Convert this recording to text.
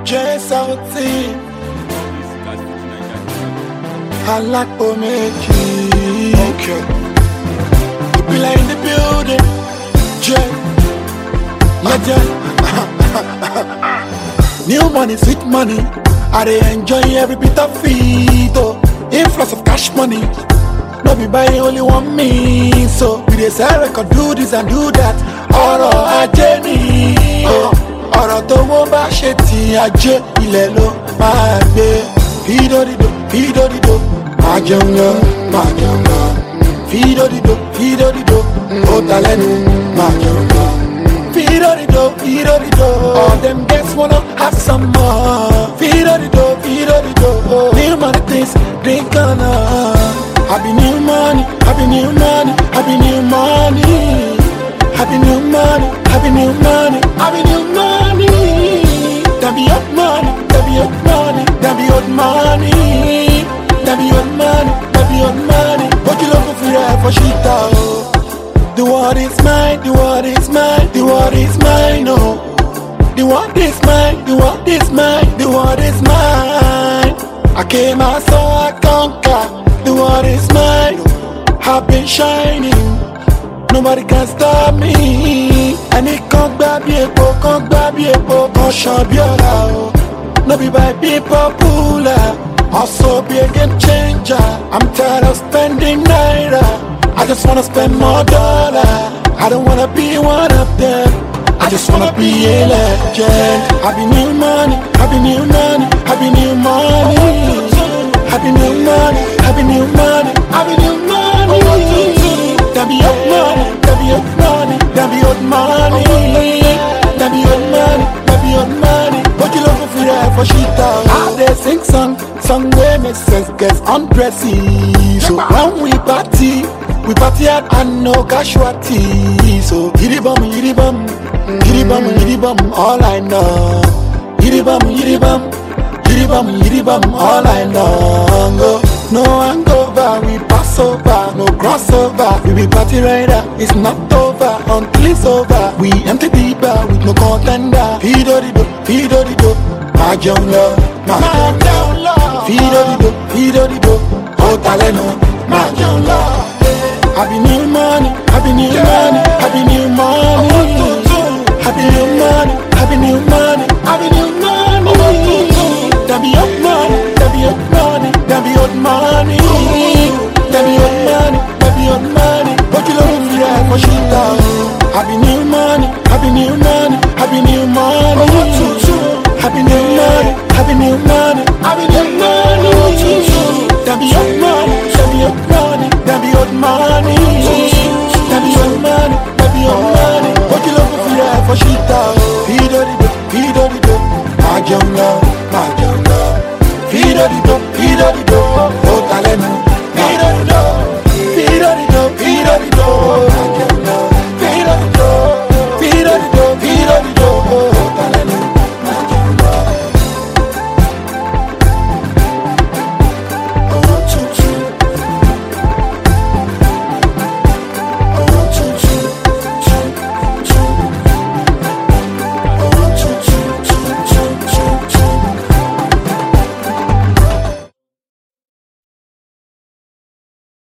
J Sauti Alápò méjì. Okay. Ìpìlẹ̀ in the building. J. Legend. New money, sweet money. I dey enjoy every bit of it. Oh. Influx of cash money. No be buy only one me. So we dey sell record, do this and do that. Ọ̀rọ̀ ajé ni. Oh. Ọ̀rọ̀ tó wọ́n bá ṣe ti ajé ilẹ̀ ló máa gbé. Fídòdìdò, fídòdìdò. Máa jẹun lọ, máa jẹun lọ. Fídòdìdò, fídòdìdò. Ó ta lẹ́nu, máa jẹun lọ. Fidorido, Fidorido. All them guests wanna have some more. Fidorido, Fidorido. New money things, drink on Happy new money, happy new money, happy new money. Happy new money, happy new money, happy new money. That be your money, that be your money, that be your money. That be your money, that be your money. What you looking for there for shit out? The world is mine, the world is mine, the world is mine, oh. The world is mine, the world is mine, the world is mine. I came out so I conquer, the world is mine. I've been shining, nobody can stop me. Ẹni kan gbá bí epo, kan gbá bí epo, kan ṣan bí ọ̀la o. No be by being popular, also be a game changer. I'm tired of spending naira. I just wanna spend more dollar. I don't wanna be one of them. I just wanna be a legend. Happy new money, happy new money, happy new money. Happy new money, happy new money, happy new money. That be your money, that be your money, that be your money. That be your money, that be your money. But you looking for that for shit out. I they sing song, song wey make sense, gets undressy. So when we party, we party hard and no casualty. So yiri bum, yiri bum, yiri bum, yiri bum, all I know. Yiri bum, yiri bum, yiri bum, yiri bum, all I know. Go. No hangover, we pass over, no crossover. We be party rider, it's not over until it's over. We empty the bar with no contender. Fidorido, fidorido, my young love, my young love. Fidorido, fidorido, oh taleno, my young love. Happy new money, happy new money, happy new money. Happy new money, happy new money, happy new money. That be your money, that be your money, that be your money. That be your money, that be your money. What you looking for that for shit out? Happy new money, happy new money, happy new money. Happy new money, happy new money, happy new money. That be your money, that be your money.